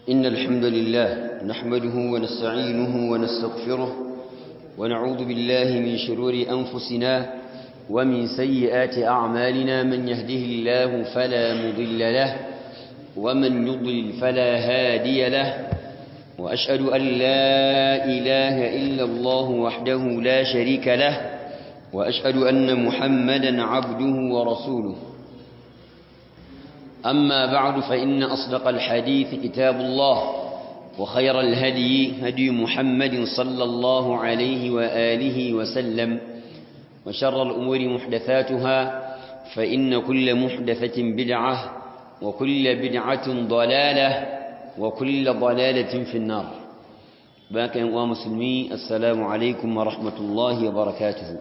إن الحمد لله نحمده ونستعينه ونستغفره ونعوذ بالله من شرور أنفسنا ومن سيئات أعمالنا من يهده الله فلا مضل له ومن يضلل فلا هادي له وأشهد أن لا إله إلا الله وحده لا شريك له وأشهد أن محمدا عبده ورسوله أما بعد فإن أصدق الحديث كتاب الله وخير الهدي هدي محمد صلى الله عليه وآله وسلم وشر الأمور محدثاتها فإن كل محدثة بدعة وكل بدعة ضلالة وكل ضلالة في النار باقي ومسلمي السلام عليكم ورحمة الله وبركاته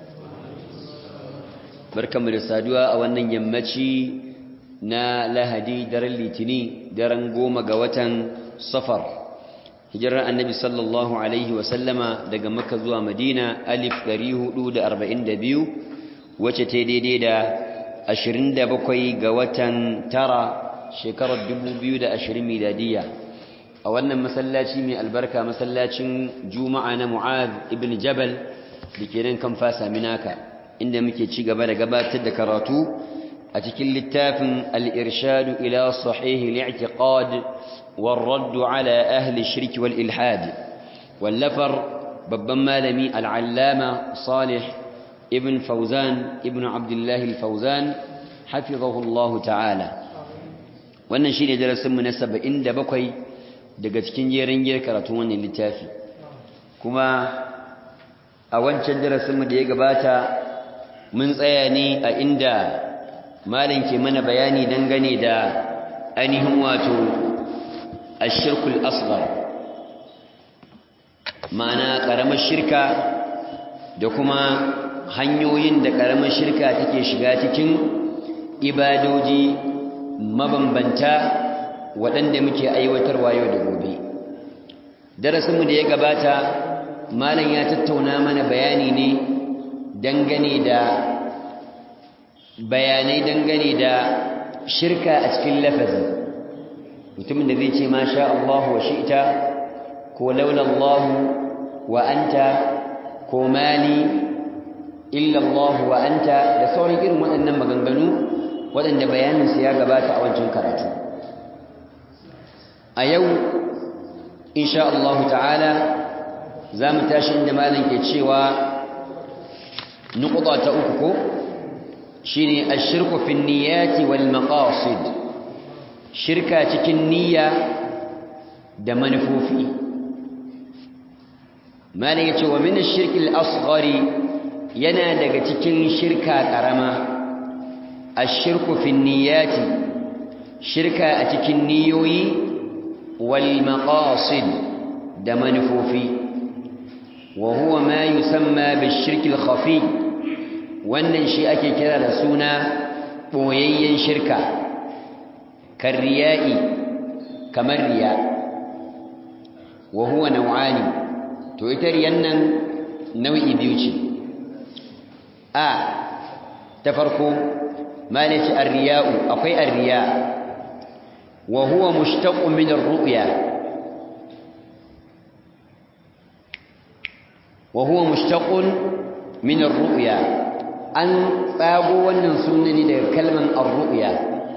بركم رسادوا أولا يمتشي na lahadi daren litini daren goma ga watan safar hijirar annabi sallallahu alaihi wasallama daga makka zuwa madina alif 442 wacce ta daidai da 27 ga watan tara shekarar 2020 miladiya a wannan masallaci mai albarka masallacin juma'a na mu'ad ibn jabal da ke nan kan fasa minaka inda muke ci gaba da gabatar da karatu أتكل للتاف الإرشاد إلى صحيح الاعتقاد والرد على أهل الشرك والإلحاد واللفر ببما لمي العلامة صالح ابن فوزان ابن عبد الله الفوزان حفظه الله تعالى wannan shine darasin mu na 77 daga cikin jerin giyar karatu wannan littafi kuma a wancan darasin mu da ya gabata mun tsaya ne a inda malin ke mana bayani dangane da ainihin wato ashirkul asghar ma'ana karamar shirka da kuma hanyoyin da karamar shirka take shiga cikin ibadoji mabambanta waɗanda muke aiwatarwa yau da gobe darasinmu da ya gabata malam ya tattauna mana bayani ne dangane da bayanai dangane da shirka a cikin lafazi mutumin da zai ce ma sha Allah wa shi'ta ko laula Allah wa anta ko mali illa Allah wa anta da sauran irin waɗannan maganganu waɗanda bayaninsu ya gabata a wancan karatu a yau insha Allah ta'ala za mu tashi inda malam ke cewa nukuda ta uku ko shine ashirku fi niyyati wal maqasid shirka cikin niyya da manufofi malai yace wa min ash-shirki al-asghari yana daga cikin shirka karama ashirku fi niyyati shirka a cikin niyoyi wal maqasid da manufofi wa huwa ma yusamma bish-shirki al-khafi wannan shi ake kira da suna ɓoyayyen shirka kan riya'i kamar riya wa huwa nau'ani to ita riyan nan nau'i biyu ce a ta farko malaci ar-riya'u akwai ar-riya wa huwa mushtaqun min ar-ru'ya wa huwa mushtaqun min ar-ru'ya an tsago wannan sunani daga kalman ar-ru'ya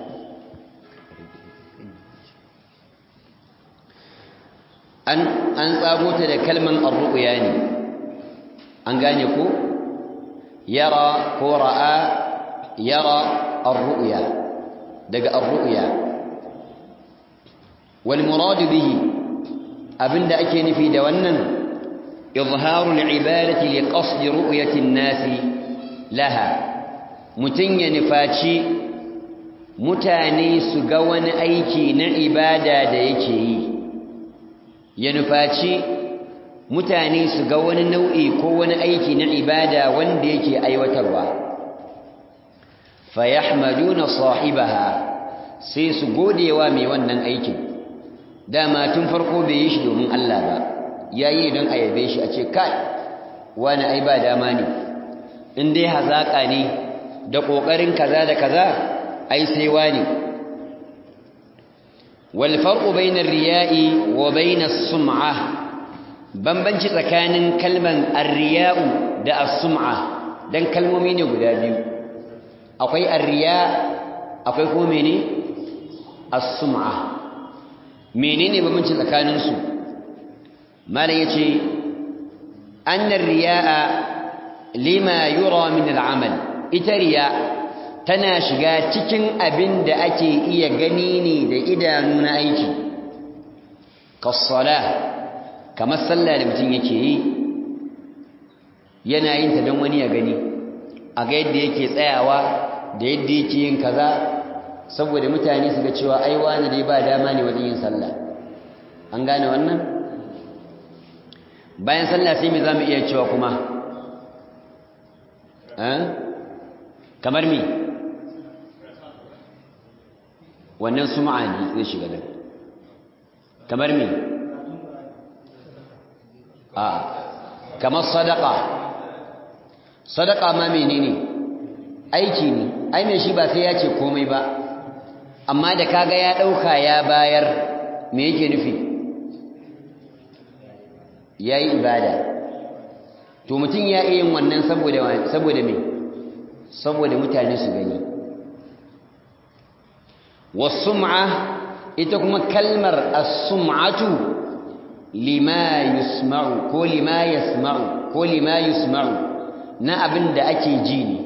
an an tsago ta da kalman ar-ru'ya ne an gane ko yara ko ra'a yara ar-ru'ya daga ar-ru'ya wal murad bihi abinda ake nufi da wannan izharu al-ibadati li qasd ru'yati an-nasi laha mutum ya nufaci mutane su ga wani aiki na ibada da yake yi ya nufaci mutane su ga wani nau'i ko wani aiki na ibada wanda yake aiwatarwa fayahmaduna sahibaha sai su godewa mai wannan aikin dama tun farko bai yi shi domin Allah ba yayi don a yabe shi a ce kai wani ai ba dama ne in dai hazaka ne da kokarin kaza da kaza ai sai wani wal farqu bainar riya'i wa bainas sum'a bambanci tsakanin kalman ar-riya'u da as-sum'a dan kalmomi ne guda biyu akwai ar-riya akwai kuma mene as-sum'a menene bambanci tsakanin su mala yace annar riya'a lima yura min al'amal ita riya tana shiga cikin abin da ake iya gani ne da idanu na aiki kassala kamar sallah da mutum yake yi yana yin ta don wani ya gani a ga yadda yake tsayawa da yadda yake yin kaza saboda mutane su ga cewa ai wani dai ba dama ne wajen yin sallah an gane wannan bayan sallah sai me zamu iya cewa kuma eh kamar me wannan sum'a ne zai shiga da kamar me a kamar sadaqa sadaqa ma menene aiki ne ai me shi ba sai ya ce komai ba amma da kaga ya dauka ya bayar me yake nufi ya yi ibada to mutum ya iya yin wannan saboda saboda me saboda mutane su gani wasum'a ita kuma kalmar as-sum'atu lima yusma'u ko lima yasma'u ko lima yusma'u na abin da ake ji ne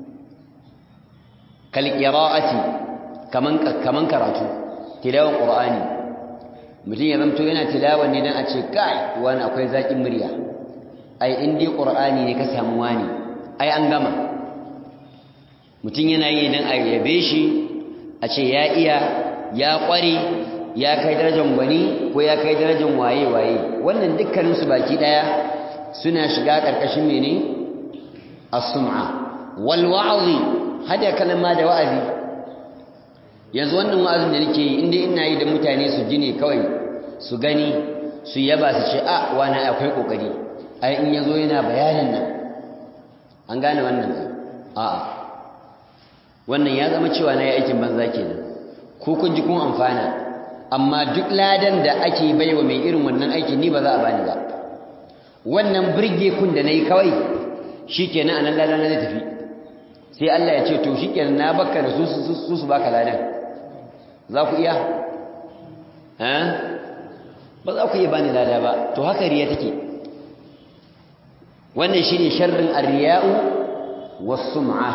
kal qira'ati kaman kaman karatu tilawan qur'ani mutum ya zamto yana tilawa ne dan a ce kai wani akwai zaƙin murya ai in dai qur'ani ne ka samu wani ai an gama mutum yana yi dan a yabe shi a ce ya iya ya ƙware ya kai darajar gwani ko ya kai darajar waye waye wannan dukkanin su baki daya suna shiga ƙarƙashin mene as-sum'a wal wa'zi hada kalma da wa'azi yanzu wannan wa'azin da nake yi inda ina yi da mutane su ji ne kawai su gani su yaba su ce a wani akwai kokari ai in yazo yana bayanin nan an gane wannan a wannan ya zama cewa na yi aikin banza kenan ko kun ji kun amfana amma duk ladan da ake baiwa mai irin wannan aikin ni ba za a bani ba wannan birge kun da nayi kawai shikenan anan ladan zai tafi sai Allah ya ce to shikenan na baka da su su su baka ladan za ku iya eh ba za ku iya bani lada ba to haka riya take wannan shine sharrin ar-riya'u was-sum'ah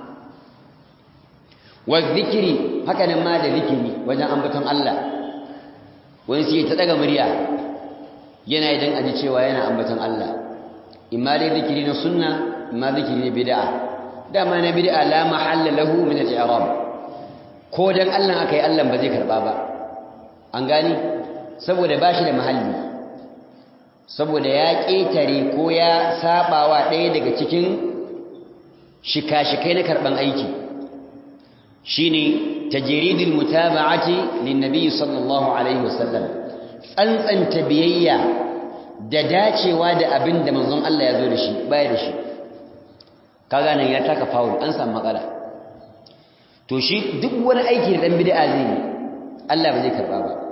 wa-dhikri haka nan ma da zikiri wajen ambaton Allah wani sai ta daga murya yana idan aji cewa yana ambaton Allah imma dai zikiri na sunna imma zikiri na bid'a dama na bid'a la mahalla lahu min al-i'rab ko dan Allah akai Allah ba zai karba ba an gani saboda bashi da mahalli saboda ya ketare ko ya sabawa ɗaya daga cikin shika-shikai na karban aiki shine tajridul mutaba'ati linnabi sallallahu alaihi wasallam tsantsanta biyayya da dacewa da abin da manzon Allah ya zo da shi baya da shi kaga nan ya taka faul an samu matsala to shi duk wani aiki da dan bid'a zai yi Allah ba zai karba ba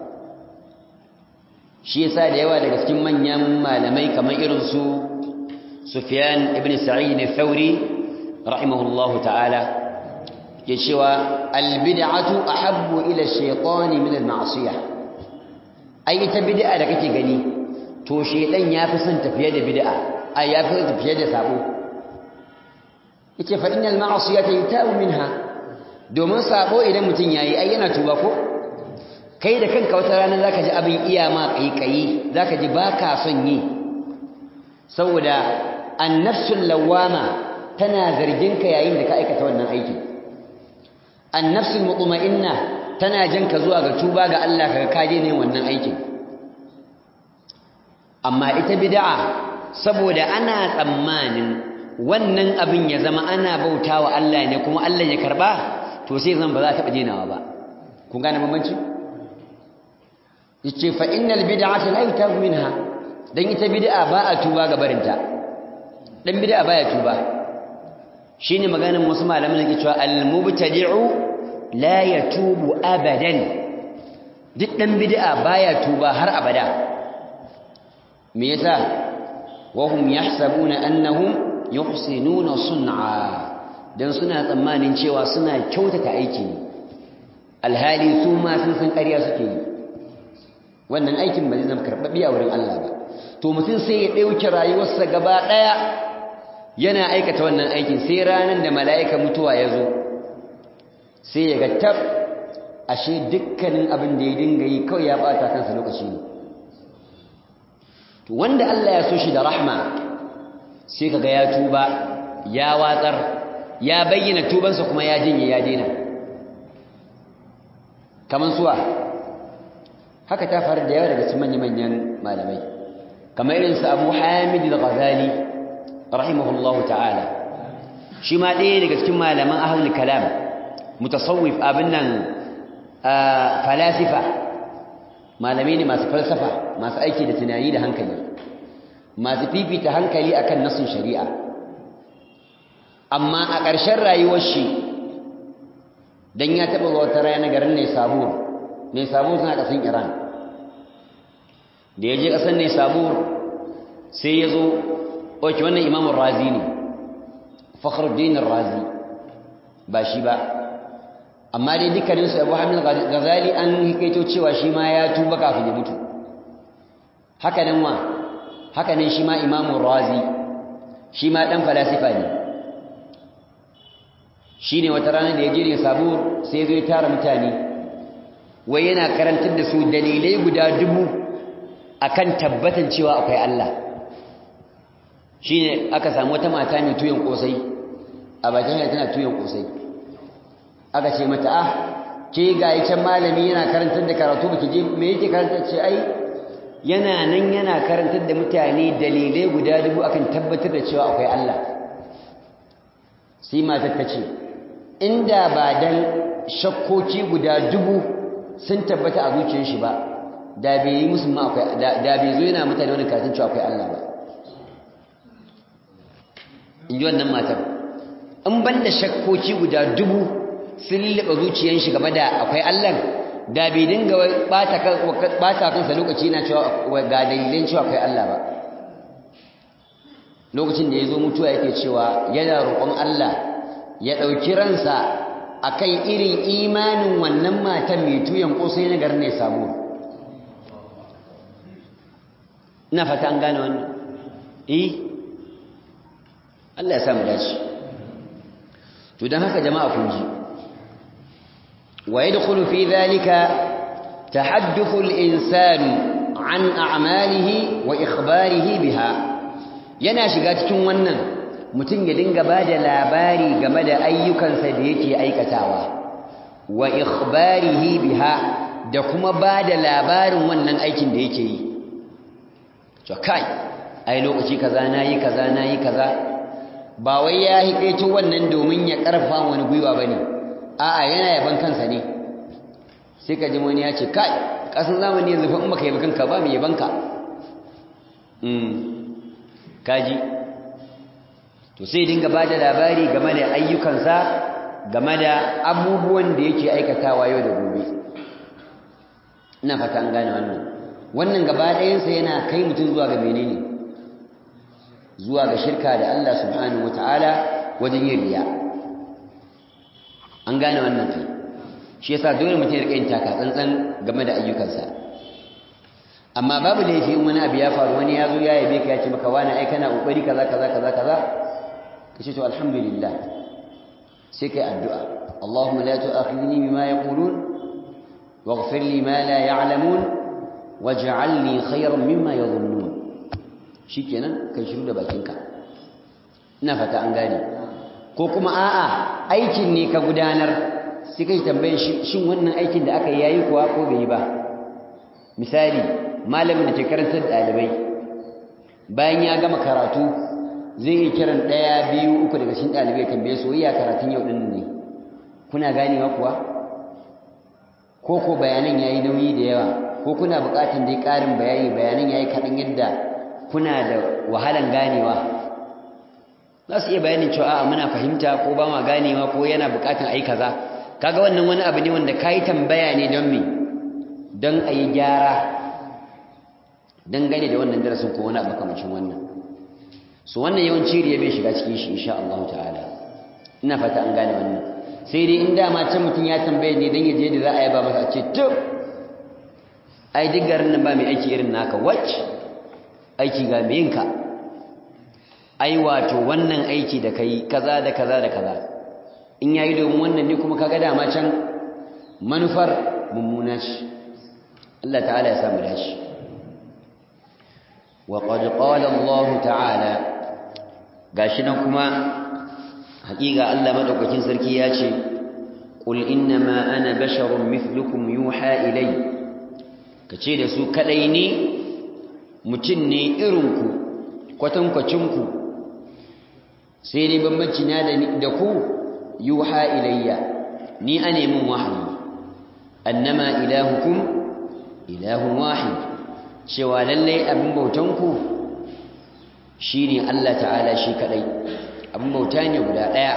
shi yasa da yawa daga cikin manyan malamai kamar irin su Sufyan ibn Sa'id al-Thawri rahimahullahu ta'ala ke cewa al-bid'atu ahabbu ila ash-shaytan min al-ma'siyah ai ita bid'a da kake gani to shedan yafi son tafiye da bid'a ai yafi son tafiye da sabo yace fa innal ma'siyata yutabu minha domin sabo idan mutun yayi ai yana tuba ko kai da kanka wata rana zaka ji abin iya ma kaikayi zaka ji baka son yi saboda an-nafsul lawama tana zargin ka yayin da ka aikata wannan aiki an-nafsul mutma'inna tana janka zuwa ga tuba ga Allah kaga kaje ne wannan aikin amma ita bid'a saboda ana tsammanin wannan abin ya zama ana bautawa Allah ne kuma Allah ya karba to sai zan ba za ta denawa ba kun gane bambanci yace fa innal bid'ata la yutabu minha dan ita bid'a ba a tuba ga barinta dan bid'a baya tuba shine maganar wasu malaman da ke cewa al mubtadi'u la yatubu abadan duk dan bid'a baya tuba har abada me yasa wahum yahsabuna annahum yuhsinuna sun'a dan suna tsammanin cewa suna kyautata aiki alhali su ma sun san ƙarya suke yi wannan aikin ba zai zama karɓaɓɓe a wurin Allah ba to mutum sai ya ɗauki rayuwarsa gaba ɗaya yana aikata wannan aikin sai ranar da mala'ika mutuwa ya zo sai ya ga tab ashe dukkanin abin da ya dinga yi kawai ya ɓata kansa lokaci ne to wanda Allah ya so shi da rahma sai kaga ya tuba ya watsar ya bayyana tubansa kuma ya jinye ya daina kaman suwa haka ta faru da yawa daga cikin manyan malamai kamar irin su Abu Hamid al-Ghazali rahimahullahu ta'ala shi ma ɗaya daga cikin malaman ahlul kalam mutasawwif abin nan falasifa malamai ne masu falsafa masu aiki da tunani da hankali masu fifita hankali akan nasin shari'a amma a ƙarshen rayuwar shi dan ya taɓa wata rana garin ne sabur ne sabur suna ƙasan iran da ya je ƙasar ne sabur sai ya zo oke wannan imamun razi ne fakhruddin razi ba shi ba amma dai dukkaninsu abu hamid gazali an hikaito cewa shi ma ya tuba kafin ya mutu haka nan wa haka nan shi ma imamun razi shi ma ɗan falasifa ne shi ne wata rana da ya jire sabur sai zai tara mutane wai yana karantar da su dalilai guda dubu akan tabbatan cewa akwai Allah shi ne aka samu wata mata mai tuyon kosai a bakin hanyar tana tuyon kosai aka ce mata ah ke ga can malami yana karantar da karatu baki je me yake karantar ce ai yana nan yana karantar da mutane dalilai guda dubu akan tabbatar da cewa akwai Allah sai matar ta ce inda ba dan shakkoki guda dubu sun tabbata a zuciyar shi ba da bai yi musu ma akwai da bai zo yana mutane wannan karatun cewa akwai Allah ba in ji wannan matar in ban da shakkoki guda dubu sun lullaba zuciyar shi game da akwai Allah da bai dinga bata kansa lokaci na cewa ga dalilin cewa akwai Allah ba lokacin da ya zo mutuwa yake cewa yana roƙon Allah ya ɗauki ransa a kan irin imanin wannan matan mai tuyan ƙosai na garin ne samu ina fata an gane wannan eh Allah ya samu dace to don haka jama'a kun ji wa yadkhulu fi dhalika tahaddathu al-insanu an a'malihi wa ikhbarihi biha yana shiga cikin wannan mutum ya dinga ba da labari game da ayyukansa da yake aikatawa wa ikhbarihi biha da kuma ba da labarin wannan aikin da yake yi to kai ai lokaci kaza nayi kaza nayi kaza ba wai ya hikaito wannan domin ya karfa wani gwiwa bane a'a yana yaban kansa ne sai ka ji wani ya ce kai kasan zamani yanzu fa in baka yabi kanka ba mu yabanka mm kaji to sai dinga bada labari game da ayyukansa game da abubuwan da yake aikatawa yau da gobe ina fata an gane wannan wannan gaba ɗayansa yana kai mutum zuwa ga menene zuwa ga shirka da Allah subhanahu wataala wajen yin riya an gane wannan kai shi yasa dole mutum ya rika yin taka tsantsan game da ayyukansa amma babu laifi in wani abu ya faru wani ya zo ya yabe ka ya ce maka wani ai kana kokari kaza kaza kaza kaza ka ce to alhamdulillah sai kai addu'a Allahumma la tu'akhidhni bima yaqulun waghfir li ma la ya'lamun waj'alni khayran mimma yadhunnun shikenan kai shiru da bakinka ina fata an gane ko kuma a'a aikin ne ka gudanar sai kai tambaye shin wannan aikin da aka yi yayi kuwa ko bai yi ba misali malamin da ke karantar ɗalibai bayan ya gama karatu zai yi kiran ɗaya biyu uku daga cikin ɗalibai tambaye su iya karatun yau ɗin ne kuna ganewa kuwa ko ko bayanan ya yi nauyi da yawa ko kuna buƙatar dai ƙarin bayani bayanan ya yi kaɗan yadda kuna da wahalan ganewa za su iya bayanin cewa a'a muna fahimta ko ba ma ganewa ko yana buƙatar a yi kaza kaga wannan wani abu ne wanda ka yi tambaya ne don me don a yi gyara dangane da wannan darasin ko wani abu makamacin wannan so wannan yawanci riya bai shiga cikin shi insha Allah ta'ala ina fata an gane wannan sai dai in dama can mutum ya tambaye ne dan yaje da za a yaba masa a ce to ai duk garin nan ba mai aiki irin naka wacce aiki ga mai yinka ai wato wannan aiki da kai kaza da kaza da kaza in yayi domin wannan ne kuma kaga dama can manufar mummuna ce Allah ta'ala ya samu dashi wa qad qala Allah ta'ala gashi nan kuma haƙiƙa Allah madaukakin sarki ya ce qul innama ana basharun mithlukum yuha ilay kace da su kadai ne mutum ne irinku kwatankwacinku sai dai bambanci na da ku yuha ilayya ni ane min wahayi annama ilahukum ilahun wahid cewa lallai abin bautanku shine Allah ta'ala shi kadai abin bauta ne guda daya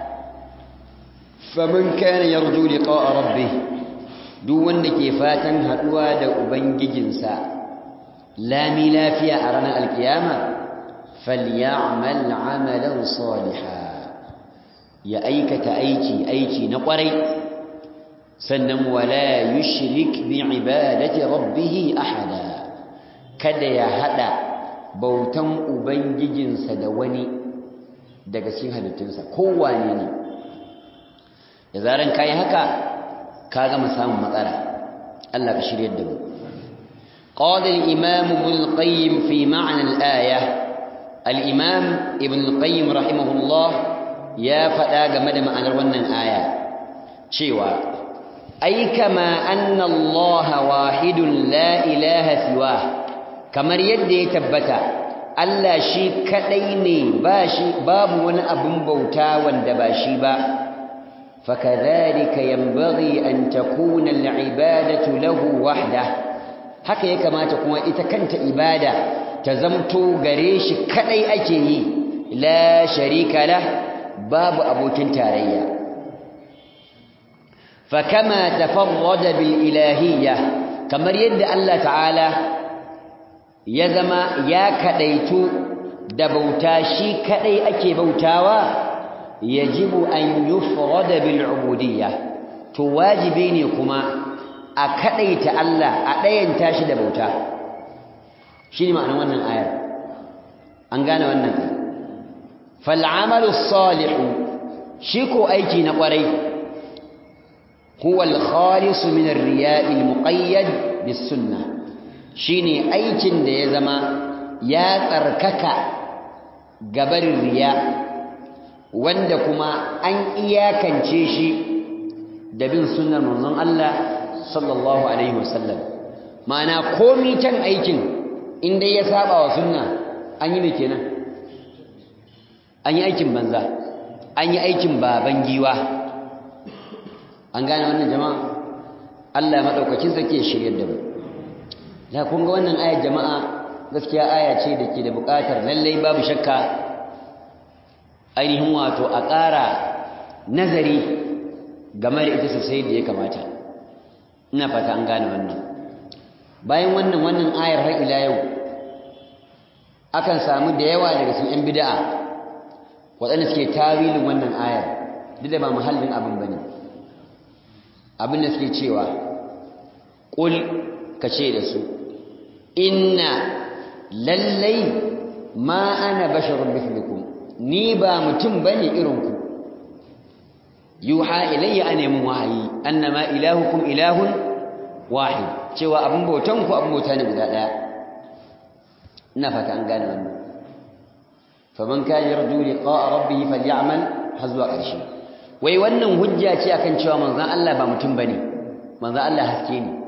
faman kana yarju liqa'a rabbih duk wanda ke fatan haduwa da ubangijinsa lami lafiya a ranar alkiyama falyamal amalan salihan ya aikata aiki aiki na kwarai sannan wala yushrik bi ibadati rabbih ahada kada ya hada bautan ubangijinsa da wani daga cikin halittunsa kowane ne da zaran kai haka ka gama samun matsala Allah ka shiryar da mu قال الإمام ابن القيم في معنى الآية الإمام ابن القيم رحمه الله ya faɗa game da ma'anar wannan aya cewa ai kama anna Allah wahidun la ilaha siwa kamar yadda ya tabbata Allah shi kadai ne ba shi babu wani abun bauta wanda ba shi ba fakadhalika yanbaghi an takuna al-ibadatu lahu wahda haka ya kamata kuma ita kanta ibada ta zamto gare shi kadai ake yi la sharika lah babu abokin tarayya fakama tafarrada bil ilahiyya kamar yadda Allah ta'ala ya zama ya kadaitu da bauta shi kadai ake bautawa yajibu an yufrada bil ubudiyya to wajibi ne kuma a kadaita Allah a dayanta shi da bauta shine ma'anar wannan ayar an gane wannan fal'amalu salihu shi ko aiki na kwarai huwa al-khalis min ar-riya' al-muqayyad bis-sunnah shine aikin da ya zama ya tsarkaka gabarin riya wanda kuma an iyakance shi da bin sunnar manzon Allah sallallahu alaihi wasallam ma'ana komi can aikin inda ya saba wa sunna an yi me kenan an yi aikin banza an yi aikin baban giwa an gane wannan jama'a Allah madaukakin sarki ya shiryar da mu da kun ga wannan ayar jama'a gaskiya aya ce da ke da buƙatar lallai babu shakka ainihin wato a ƙara nazari game da ita sosai da ya kamata ina fata an gane wannan bayan wannan wannan ayar har ila yau akan samu da yawa daga cikin 'yan bida'a waɗanda suke tawilin wannan ayar duk da ba muhallin abin ba ne abin da suke cewa ƙul ka ce da su inna lallai ma ana basharun mithlukum ni ba mutum bane irinku yuha ilayya an yamun wahayi annama ilahukum ilahun wahid cewa abin bautan ku abin bauta ne guda daya ina fata an gane wannan faman kana yarju liqa'a rabbih falyamal hazwa ƙarshe wai wannan hujja ce akan cewa manzon Allah ba mutum bane manzon Allah haske ne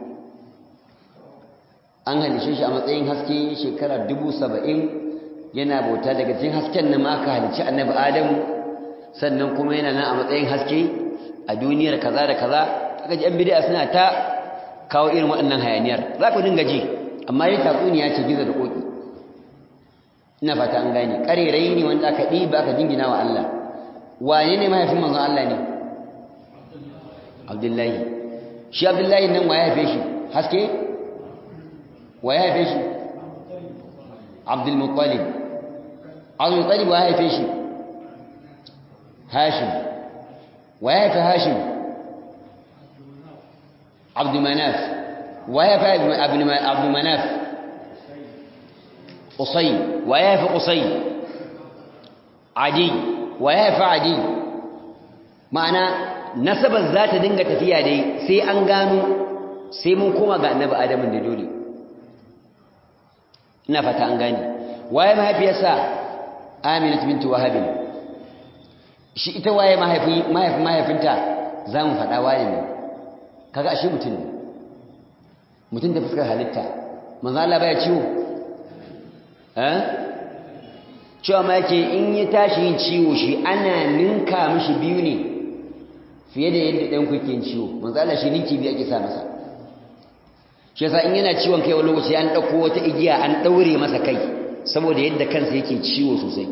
an halishe shi a matsayin haske shekara dubu saba'in yana bauta daga cikin hasken nan ma aka halicci annabi adamu sannan kuma yana nan a matsayin haske a duniyar kaza da kaza aka ji an bid'a suna ta kawo irin waɗannan hayaniyar za ku dinga ji amma dai tatsuniya ce gizo da koki ina fata an gane ƙarerai ne wanda aka ɗiba aka jingina wa Allah wane ne mahaifin manzon Allah ne Abdullahi shi Abdullahi nan wa ya haife shi haske wa ya haife shi abdul muttalib abdul muttalib wa ya haife shi hashim wa ya haife hashim abdul manaf wa ya haife abdul manaf qusay wa ya haife qusay adi wa ya haife adi ma'ana nasabar za ta dinga tafiya dai sai an gano sai mun koma ga annabi adamun da dole ina fata an gane waye mahaifiyarsa aminat binti wahabin shi ita waye mahaifi mahaifi mahaifinta za mu faɗa waye ne kaga ashe mutum ne mutum da fuskar halitta manzo Allah baya ciwo eh cewa ma yake in ya tashi yin ciwo shi ana ninka mishi biyu ne fiye da yadda ɗan kuke yin ciwo manzo Allah shi ninki biyu ake sa masa shi yasa in yana ciwon kai wani lokaci an ɗauko wata igiya an ɗaure masa kai saboda yadda kansa yake ciwo sosai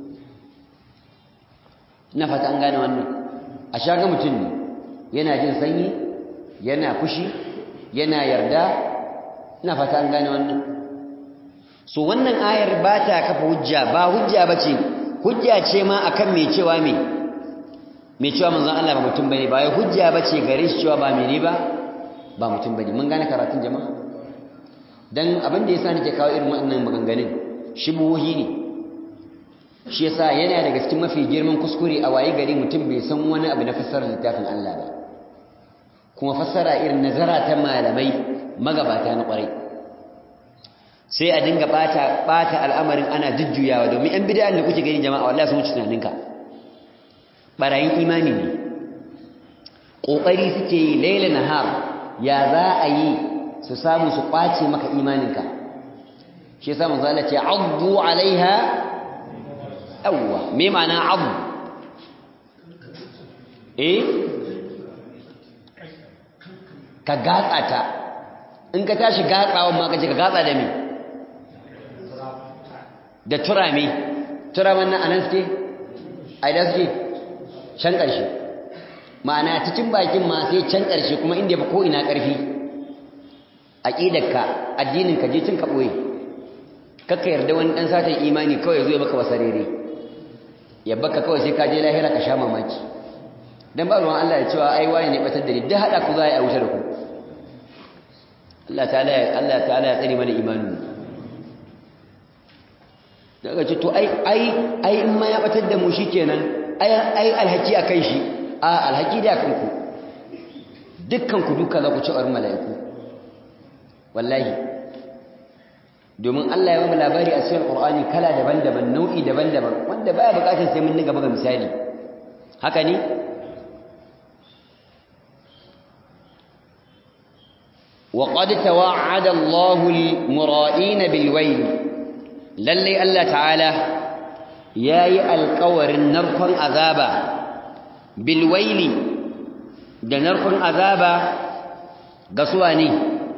ina fata an gane wannan a shaga mutum ne yana jin sanyi yana fushi yana yarda ina fata an gane wannan so wannan ayar ba ta kafa hujja ba hujja ba ce hujja ce ma akan mai cewa me mai cewa manzon Allah ba mutum bane ba ya hujja ba ce gare shi cewa ba mene ba ba mutum bane mun gane karatun jama'a dan abin da yasa nake kawo irin wannan maganganun shibuhi ne shi yasa yana daga cikin mafi girman kuskure a waye gari mutum bai san wani abu na fassarar littafin Allah ba kuma fassara irin nazara ta malamai magabata na kwarai sai a dinga bata bata al'amarin ana jujjuyawa domin yan bid'a da kuke gani jama'a wallahi sun wuce tunaninka barayin imani ne kokari suke yi laila nahar ya za a yi su samu su kwace maka imaninka shi yasa manzo Allah ce addu alaiha awwa me ma'ana abu eh ka gatsa ta in ka tashi gatsawan ma ka ce ka gatsa da me da turame turamen nan anan suke a idan suke can ƙarshe ma'ana cikin bakin ma sai can ƙarshe kuma inda ya fi ko ina ƙarfi aƙidarka addininka je cin ka ɓoye kakka yarda wani ɗan satan imani kawai zo ya maka wasarere ya baka kawai sai ka je lahira ka sha mamaki dan ba ruwan Allah ya cewa ai waye ne batar da ni duk hada ku za a wuce da ku Allah ta'ala Allah ta'ala ya tsare mana imanin daga ce to ai ai ai in ma ya batar da mu shikenan ai ai alhaki akan shi a alhaki da akan ku dukkan ku duka za ku ci ar mala'iku wallahi domin Allah ya bamu labari a cikin Qur'ani kala daban-daban nau'i daban-daban wanda baya bukatar sai mun niga buga misali haka ne وقد توعد الله المرائين بالويل للي الله تعالى ياي القور نركن عذابا بالويل da narkon azaba ga suwa ne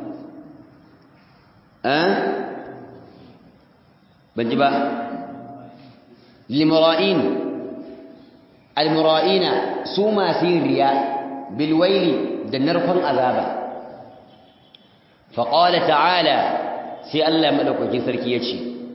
ban ji ba limura'in almura'ina su masu yin riya bilwaili da narkon azaba faƙala ta'ala sai Allah maɗaukakin sarki ya ce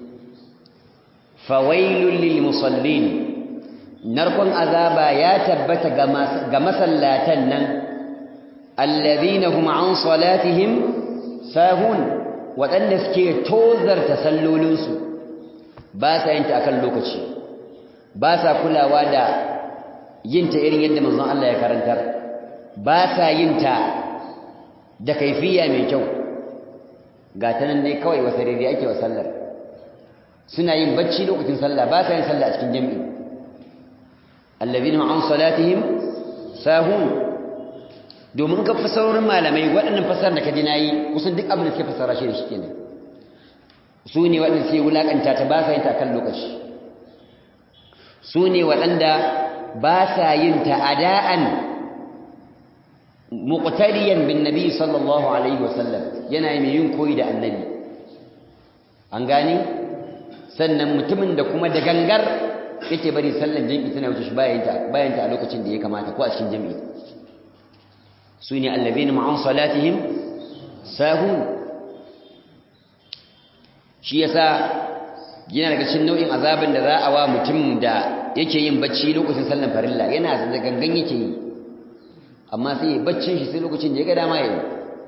fawailun lil musallin narkon azaba ya tabbata ga masallatan nan allazina hum an salatihim sahun waɗanda suke tozarta sallolinsu ba sa yin ta akan lokaci ba sa kulawa da yin ta irin yadda manzon Allah ya karantar ba sa yin ta da kaifiya mai kyau ga ta nan dai kawai wasa daidai ake wa sallar suna yin bacci lokacin sallah ba sa yin sallah a cikin jami'i allazina an salatihim sahun domin ka fasarorin malamai waɗannan fasar da ka ji nayi kusan duk abin da suke fasara shi da shi kenan su ne waɗanda suke wulaƙanta ta ba sa yin ta kan lokaci su ne waɗanda ba sa yin ta ada'an muqtadiyan bin nabi sallallahu alaihi wasallam yana mai yin koyi da annabi an gane sannan mutumin da kuma da gangar yake bari sallan jami'i tana wuce shi bayan ta bayan ta a lokacin da ya kamata ko a cikin jami'i su ne allazina ma'an salatihim sahun shi yasa yana daga cikin nau'in azabin da za a wa mutum da yake yin bacci lokacin sallan farilla yana da gangan yake yi amma sai ya baccin shi sai lokacin da ya ga dama yayi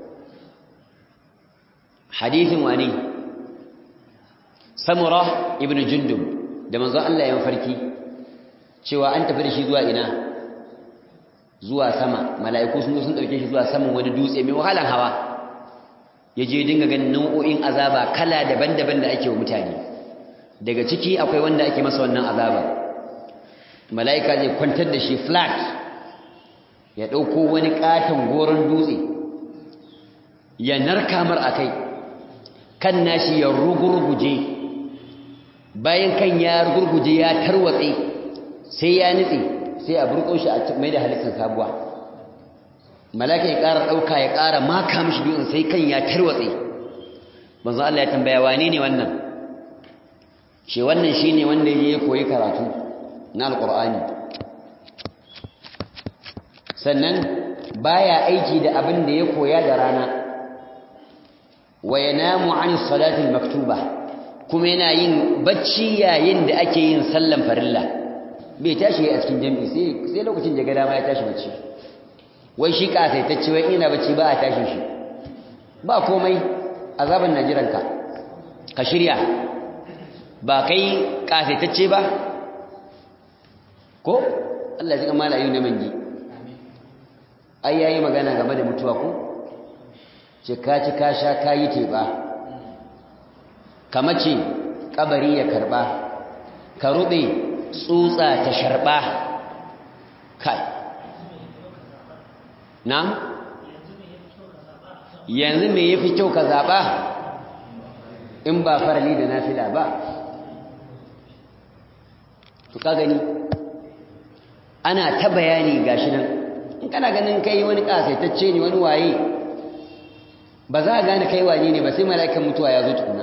hadithin wani samura ibnu jundub da manzon Allah ya farki cewa an tafi da shi zuwa ina zuwa sama mala'iku sun zo sun dauke shi zuwa saman wani dutse mai wahalan hawa yaje dinga ganin nau'o'in azaba kala daban-daban da ake wa mutane daga ciki akwai wanda ake masa wannan azaba mala'ika zai kwantar da shi flat ya dauko wani katon goron dutse ya narka mar akai kan nashi ya rugurguje bayan kan ya rugurguje ya tarwatse sai ya nitse sai a burko shi a mai da halittar sabuwa malaka ya ƙara ɗauka ya ƙara maka mishi dutsen sai kan ya tarwatse manzo Allah ya tambaya wane ne wannan ce wannan shine wanda ya koyi karatu na alqur'ani sannan baya aiki da abin da ya koya da rana wa yanamu an salati maktuba kuma yana yin bacci yayin da ake yin sallan farilla bai tashi a cikin jami'i sai sai lokacin da ga dama ya tashi bacci wai shi kasaitacce wai ina bacci ba a tashi shi ba komai azaban najiranka ka shirya ba kai kasaitacce ba ko Allah ya mala ayu na mangi ai yayi magana game da mutuwa ko ce ka ci ka sha kayi teba kamace kabari ya karba ka rube tsutsa ta sharba kai na yanzu me yafi kyau ka zaba in ba farali da nafila ba to ka gani ana ta bayani gashi nan in kana ganin kai wani kasaitacce ne wani waye ba za a gane kai wane ne ba sai mala'ikan mutuwa ya zo tukuna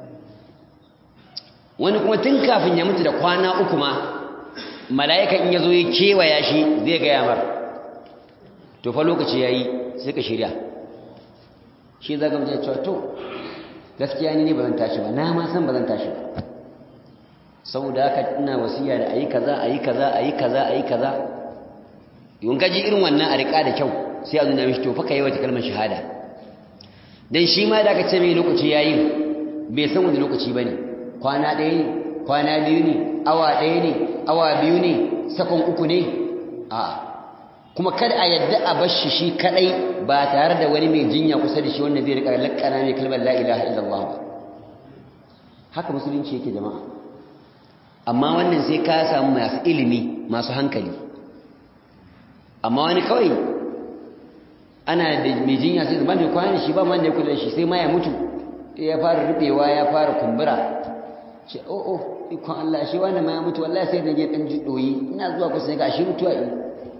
wani kuma tun kafin ya mutu da kwana uku ma mala'ikan in ya zo ya kewaya shi zai gaya mar to fa lokaci ya yi sai ka shirya shi za ga mutum cewa to gaskiya ni ne ba zan tashi ba na ma san ba zan tashi ba saboda haka ina wasiya da ayi kaza ayi kaza ayi kaza ayi kaza yun gaji irin wannan a riƙa da kyau sai a nuna mishi to fa kai wata kalmar shahada dan shi ma da aka ce mai lokaci yayi bai san wani lokaci bane kwana ɗaya ne kwana biyu ne awa ɗaya ne awa biyu ne sakon uku ne a kuma kada a yadda a bar shi shi kadai ba tare da wani mai jinya kusa da shi wanda zai rika lakkana mai kalmar la ilaha illallah ba haka musulunci yake jama'a amma wannan sai ka samu masu ilimi masu hankali amma wani kawai ana da mai jinya sai zama mai kwanan shi ba man da ya kula shi sai ma ya mutu ya fara rubewa ya fara kumbura ce o o ikon Allah shi wani ma ya mutu wallahi sai da je dan jidoyi ina zuwa kusa ga shi mutuwa yi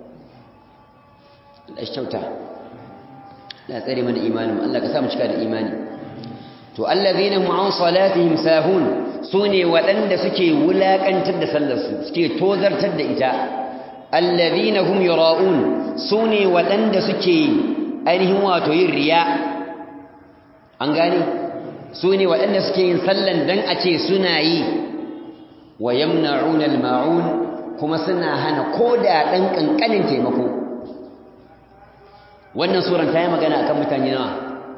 Allah shi kyauta la tsare mana imanin Allah ka sa mu cika da imani to allazina hum an salatihim sahun sune waɗanda suke wulakantar da sallarsu suke tozartar da ita allazina hum yura'un sune waɗanda suke ainihin wato yin riya an gane sune waɗanda suke yin sallan dan a ce suna yi wa yamna'una al-ma'un kuma suna hana koda dan kankanin taimako wannan suran ta yi magana akan mutane nawa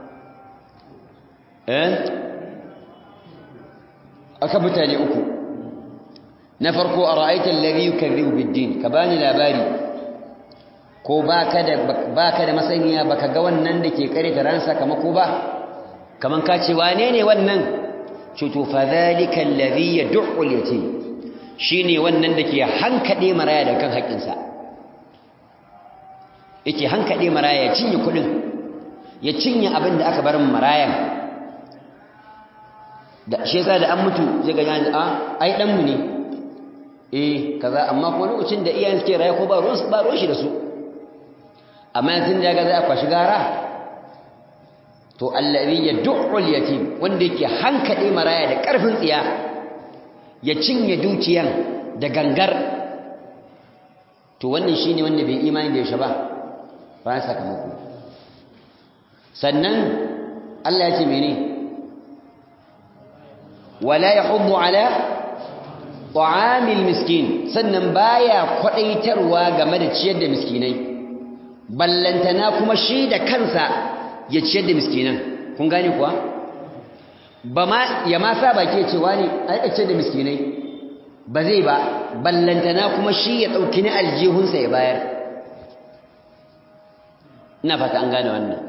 eh akan mutane uku na farko a ra'aitar lari yukarribu biddin ka bani labari ko baka da baka da masaniya baka ga wannan da ke kare ta ran sakamako ba kaman ka ce wane ne wannan cuto fa zalika alladhi yad'u al-yatim shine wannan da ke hankade maraya da kan haƙinsa yake hankade maraya ya cinye kudin ya cinye abin da aka bar marayan da shi yasa da an mutu zai ga a ai dan mu ne eh kaza amma ko lokacin da iyayen suke raye ko ba ruwan ba ruwan shi da su amma yanzu da ga za a kwashi gara to allazi yad'u al-yatim wanda yake hankade maraya da karfin tsiya ya cinye dukiyan da gangar to wannan shine wanda bai imani da yaushe ba ba sakamako sannan Allah ya ce mene wala yahuddu ala ta'amil miskin sannan baya kwadaitarwa game da ciyar da miskinai ballantana kuma shi da kansa ya ciyar da miskinan kun gane kuwa ba ma ya ma sa baki ya ce wani ai ciyar da miskinai ba zai ba ballantana kuma shi ya dauki ni aljihunsa ya bayar ina fata an gane wannan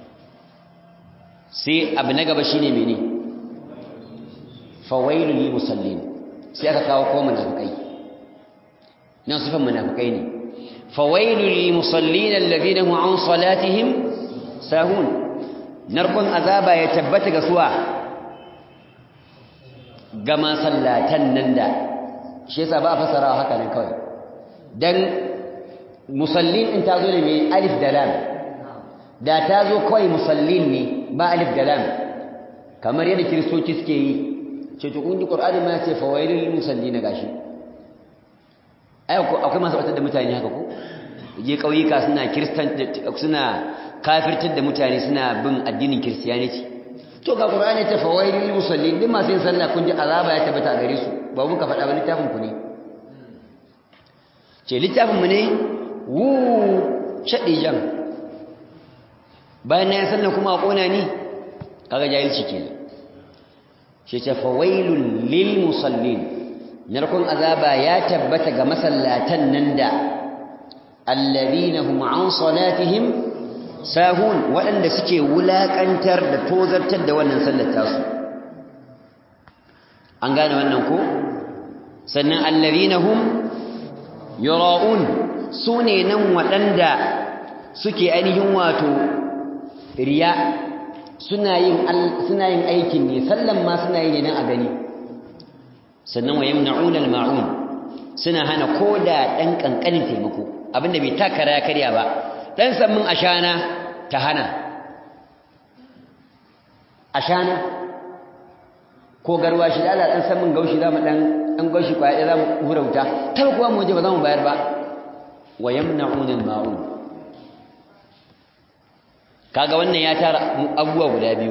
sai abu na gaba shine mene fawailul lil musallin sai aka kawo ko munafikai nan sifan munafikai ne fawailul lil musallin alladhina hum an salatihim sahun narkon azaba ya tabbata ga suwa ga masallatan nan da shi yasa ba a fasara haka nan kawai dan musallin in ta zo ne mai alif da lam da ta zo kawai musallin ne ba alif da lam kamar yadda kiristoci suke yi ce to kun ji qur'ani ma ce fawailul lil musallin gashi ai akwai masu batar da mutane haka ko je kauyuka suna kristan suna kafirtar da mutane suna bin addinin kristiyaniti to ga qur'ani ta fawailul lil musallin din masu yin sallah kun ji azaba ya tabbata a gare su ba mun ka faɗa ba littafin ku ne ce littafin mu ne wu shaɗi jan bayan na yi sallah kuma a ƙona ni kaga jahilci kenan shi ce fawailun lil musallin narkon azaba ya tabbata ga masallatan nan da alladhina hum an salatihim sahun waɗanda suke wulaƙantar da tozartar da wannan sallar tasu an gane wannan ko sannan alladhina hum yura'un sune nan waɗanda suke ainihin wato riya suna yin suna yin aikin ne sallan ma suna yi ne nan a gani sannan wa yamna'una al-ma'un suna hana koda dan kankanin taimako abinda bai takara ya karya ba dan sammin ashana ta hana ashana ko garwa shi da Allah dan sammin gaushi zamu dan dan gaushi kwaya zamu hura wuta tar kuwa mu je ba zamu bayar ba wa yamna'una al-ma'un kaga wannan ya tara abubuwa guda biyu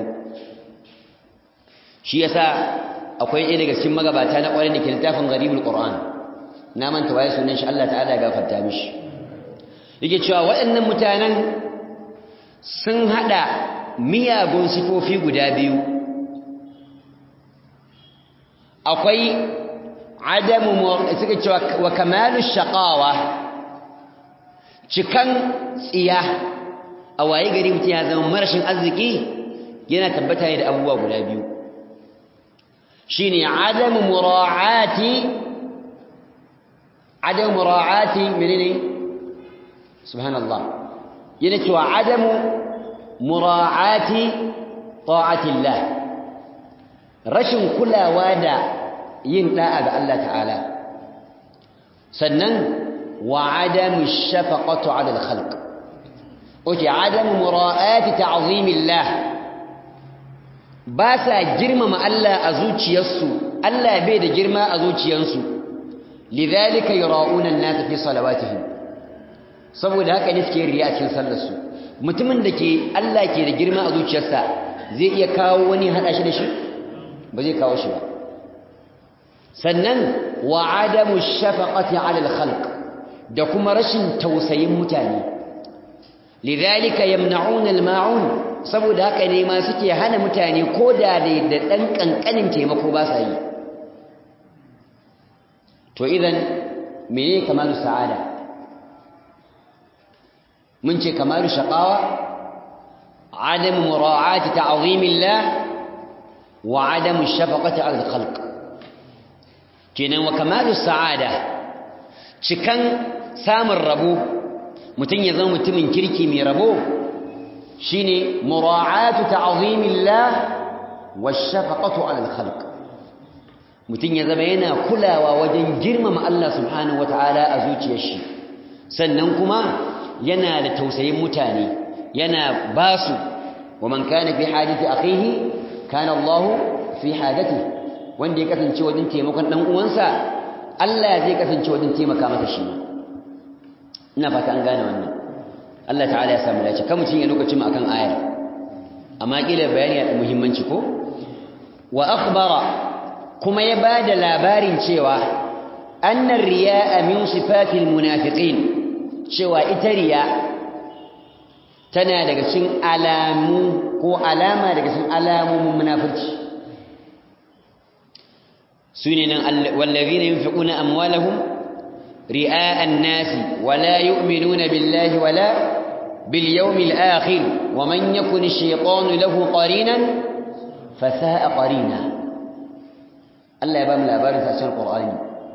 shi yasa akwai ɗaya daga cikin magabata na ƙwarai da ke littafin gharibul qur'an na manta waye sunan shi Allah ta'ala ya gafarta mishi yake cewa waɗannan mutanen sun hada miyagun sifofi guda biyu akwai adamu suka cewa wa kamalu shaqawa cikan tsiya a waye gari mutum ya zama marashin arziki yana tabbata ne da abubuwa guda biyu shine adamu mura'ati adamu mura'ati menene subhanallah yana cewa adamu mura'ati ta'atillah rashin kulawa da yin da'a ga Allah ta'ala sannan wa adamu shafaqatu 'ala al-khalq oke adamu mura'ati ta'zimillah ba sa girmama Allah a zuciyarsu Allah bai da girma a zuciyarsu lidhalika yura'una an-nas fi salawatihim saboda haka ne suke riya cikin sallarsu mutumin da ke Allah ke da girma a zuciyarsa zai iya kawo wani hada shi da shi ba zai kawo shi ba sannan wa adamu shafaqati 'ala al-khalq da kuma rashin tausayin mutane lidhalika yamna'una al-ma'un saboda haka ne ma suke hana mutane ko da da dan kankanin taimako ba sa yi to idan mene kamalu sa'ada mun ce kamalu shaqawa adam mura'ati ta'zimillah wa adam shafaqati 'ala al-khalq kenan wa kamalu sa'ada cikan samun rabo mutum ya zama mutumin kirki mai rabo shine mura'atu ta'zimillah washafaqatu 'ala al-khalq mutum ya zama yana kulawa wajen girmama Allah subhanahu wata'ala a zuciyar shi sannan kuma yana da tausayin mutane yana basu wa man kana fi hajati akhihi kana Allah fi hajati wanda ya kasance wajen taimakon dan uwansa Allah zai kasance wajen taimaka masa shi ina fata an gane wannan Allah ta'ala ya samu dace kan mutun ya lokacin mu akan ayar amma kila bayani da muhimmanci ko wa akhbara kuma ya bada labarin cewa annar riya'a min sifatil munafiqin cewa ita riya tana daga cikin alamu ko alama daga cikin alamomin munafurci sune nan wallazina yunfiquna amwalahum ri'a an-nas wala yu'minuna billahi wala bil yawmil akhir wa man yakun ash-shaytanu lahu qarinan fasa'a qarina Allah ya ba mu labarin sa cikin Qur'ani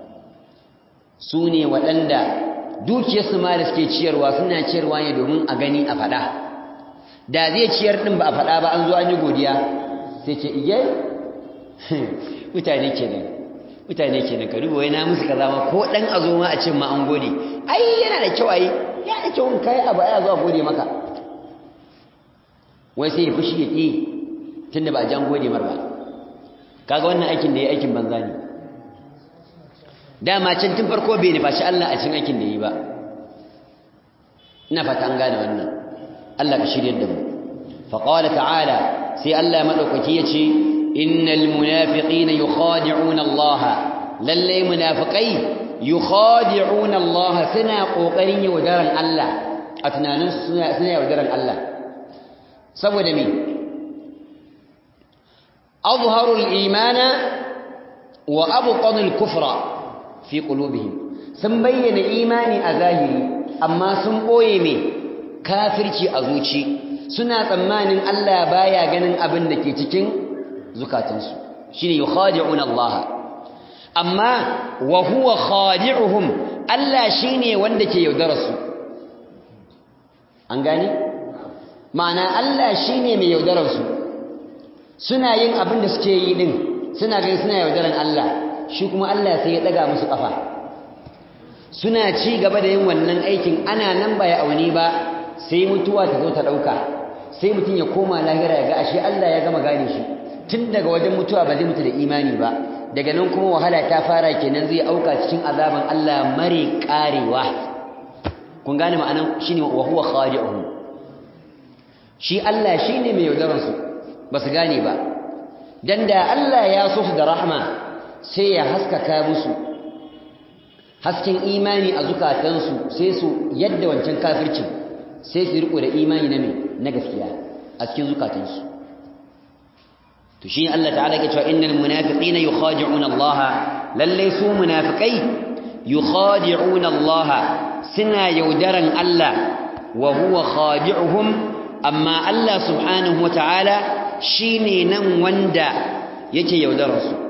sune waɗanda dukiyarsu ma da suke ciyarwa suna ciyarwa ne domin a gani a faɗa da zai ciyar ɗin ba a faɗa ba an zo an yi godiya sai ce iye mutane kenan mutane kenan ka duba na musu kaza ma ko ɗan a zo ma a ce ma an gode ai yana da kyau ai ya da kyau in kai abu ai a zo a gode maka wai sai ya fushi ya ƙi tunda ba a jan gode mar ba kaga wannan aikin da ya aikin banza ne dama can tun farko bai nufaci Allah a cikin aikin da yi ba ina fata an gane wannan Allah ka shirye da mu fa qala ta'ala sai Allah madaukaki yace innal munafiqina yukhadi'una Allah lalle munafiqai yukhadi'una Allah suna kokarin yaudaran Allah a tunanin suna suna yaudaran Allah saboda me azharu al-imana wa abqanu al-kufra fi qulubihim sun bayyana imani a zahiri amma sun boye me kafirci a zuci suna tsammanin Allah baya ganin abin da ke cikin zukatansu shine yukhadi'una Allah amma wa huwa khadi'uhum Allah shine wanda ke yaudararsu an gani ma'ana Allah shine mai yaudararsu suna yin abin da suke yi din suna ganin suna yaudaran Allah shi kuma Allah sai ya daga musu kafa suna ci gaba da yin wannan aikin ana nan ba ya auni ba sai mutuwa ta zo ta dauka sai mutum ya koma lahira ya ga ashe Allah ya gama gane shi tun daga wajen mutuwa ba zai mutu da imani ba daga nan kuma wahala ta fara kenan zai auka cikin azaban Allah mare karewa kun gane ma'anan shine wa huwa khadi'uhum shi Allah shine mai yaudaran su ba su gane ba dan da Allah ya so su da rahma sai ya haskaka musu hasken imani a zukatansu sai su yadda wancan kafircin sai su riko da imani na mai na gaskiya a cikin zukatansu to shi Allah ta'ala ke cewa innal munafiqina yukhadi'una Allah lalle su munafiqai yukhadi'una Allah suna yaudaran Allah wa huwa khadi'uhum amma Allah subhanahu wata'ala shine nan wanda yake yaudarar su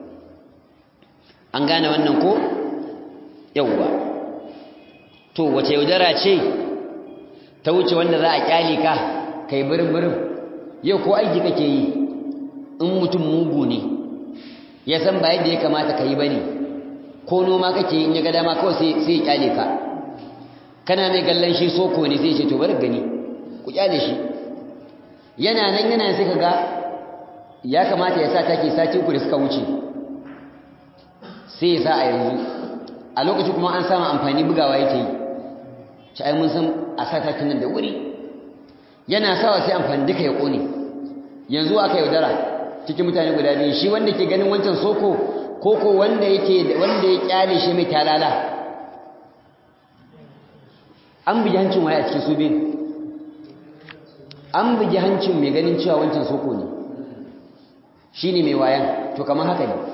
an gane wannan ko yawwa to wace yaudara ce ta wuce wanda za a kyale ka kai birin-birin yau ko aiki kake yi in mutum mugu ne ya san ba yadda ya kamata ka yi ba ne ko noma kake in ya ga dama kawai sai ya kyale ka kana mai gallon shi soko ne sai ce to bari gani ku kyale shi yana nan yana sai ka ga ya kamata ya sa take sati uku da suka wuce sai ya sa a yanzu a lokacin kuma an samu amfani bugawa yake yi ci ai mun san a sa takin nan da wuri yana sawa sai amfani duka ya kone yanzu aka yaudara cikin mutane guda biyu shi wanda ke ganin wancan soko koko wanda yake wanda ya kyale shi mai talala an bugi hancin waye a cikin su biyu an bugi hancin mai ganin cewa wancan soko ne shine mai wayan to kamar haka ne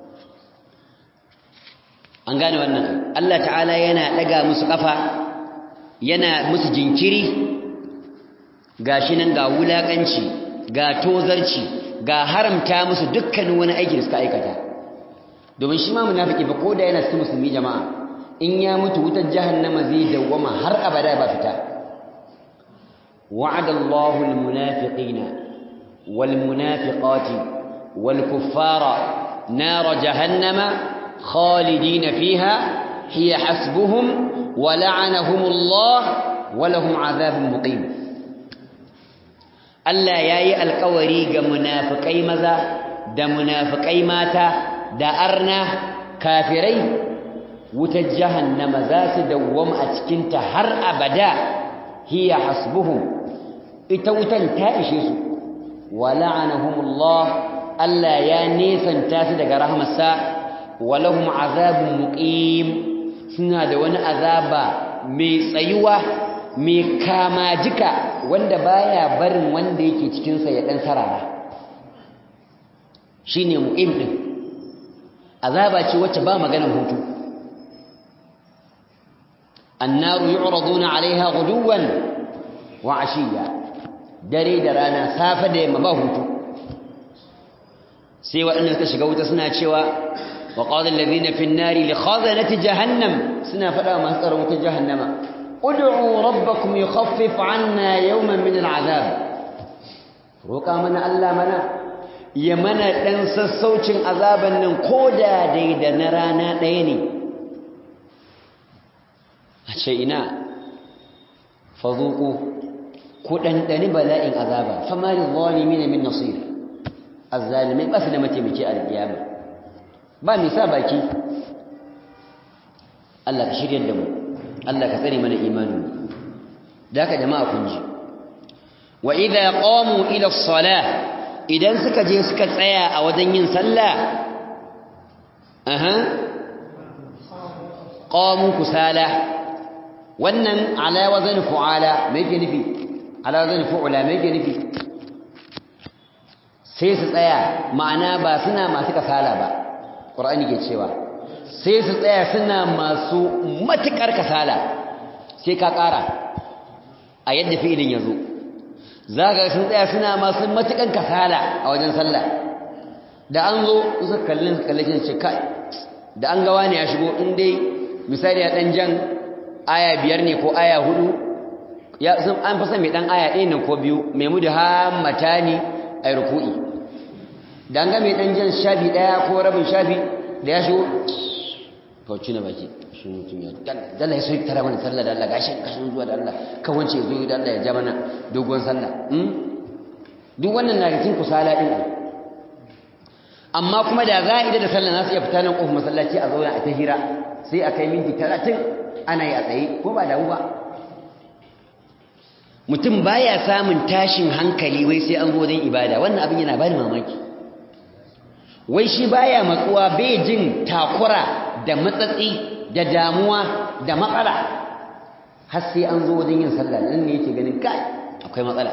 an gane wannan Allah ta'ala yana daga musu kafa yana musu jinkiri gashi nan ga wulakanci ga tozarci ga haramta musu dukkanin wani aiki da suka aikata domin shi ma munafiki ba ko da yana cikin musulmi jama'a in ya mutu wutar jahannama zai dawwama har abada ba fita wa'ada Allahu al-munafiqina wal munafiqati wal kuffara nar jahannama khalidina fiha hiya hasbuhum wa la'anahum Allah wa lahum 'adhabun muqim Allah ya yi alkawari ga munafikai maza da munafikai mata da arna kafirai wutar jahannama za su dawwama a cikinta har abada hiya hasbuhum ita wutan ta ishe su wa la'anahumullah Allah ya nesanta su daga rahmarsa wa lahum azabun muqim suna da wani azaba mai tsayuwa mai kamajika wanda baya barin wanda yake cikin sa ya dan sarara shine muqim din azaba ce wacce ba maganar hutu annaru yu'raduna 'alayha ghuduwan wa 'ashiyya dare da rana safa da yamma ba hutu sai waɗanda suka shiga wuta suna cewa wa qala alladhina fi an-nari li khazanati jahannam suna faɗa masu tsaron wutar jahannama ud'u rabbakum yukhaffif 'anna yawman min al-'adab roƙa mana Allah mana ya mana ɗan sassaucin azaban nan ko da dai da na rana ɗaya ne a ce ina fazuku ku ɗanɗani bala'in azaba famari zalimi ne min nasir azzalimai ba su da mataimaki a alƙiyama ba mai sa baki Allah ka shirya da mu Allah ka tsare mana imanin da haka jama'a kun ji wa idza qamu ila as-salah idan suka je suka tsaya a wajen yin sallah aha qamu kusala wannan ala wazn fu'ala me yake nufi ala wazn fu'ala me yake nufi sai su tsaya ma'ana ba suna masu kasala ba qur'ani ke cewa sai su tsaya suna masu matukar kasala sai ka ƙara a yadda fi'ilin yazo zaka sun tsaya suna masu matukan kasala a wajen sallah da an zo suka kallin su kallin ce kai da an ga wani ya shigo in dai misali ya dan jan aya biyar ne ko aya hudu ya sun an fasa mai dan aya ɗaya ne ko biyu mai mudu hammata ne a ruku'i da an ga mai dan jan shafi ɗaya ko rabin shafi da ya shigo to na baki shi mutum ya dalla ya soyi tara mana sallah da Allah gashi kashin zuwa da Allah kan wance zo da Allah ya ja mana dogon sallah duk wannan na cikin kusala din amma kuma da za a ida da sallah nasu iya fita nan kofar masallaci a zauna a ta hira sai a kai minti talatin ana yi a tsaye ko ba damu ba mutum baya samun tashin hankali wai sai an zo wajen ibada wannan abin yana bani mamaki wai shi baya matsuwa bai jin takura da matsatsi da damuwa da matsala har sai an zo wajen yin sallah nan ne yake ganin kai akwai matsala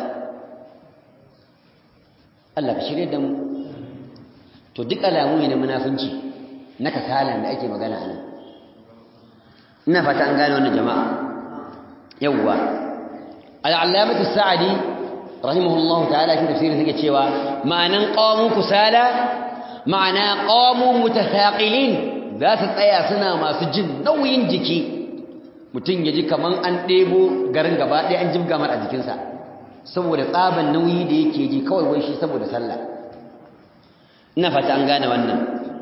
Allah ka shirye da mu to duk alamu ne na munafunci na kasalan da ake magana anan ina fata an gane wannan jama'a yawwa al-allamatu sa'di rahimahullahu ta'ala cikin tafsirin yake cewa ma'anan qamu kusala ma'ana qamu mutathaqilin za su tsaya suna masu jin nauyin jiki mutum ya ji kaman an ɗebo garin gaba ɗaya an jibga mar a jikinsa saboda tsaban nauyi da yake ji kawai wai shi saboda sallah ina fata an gane wannan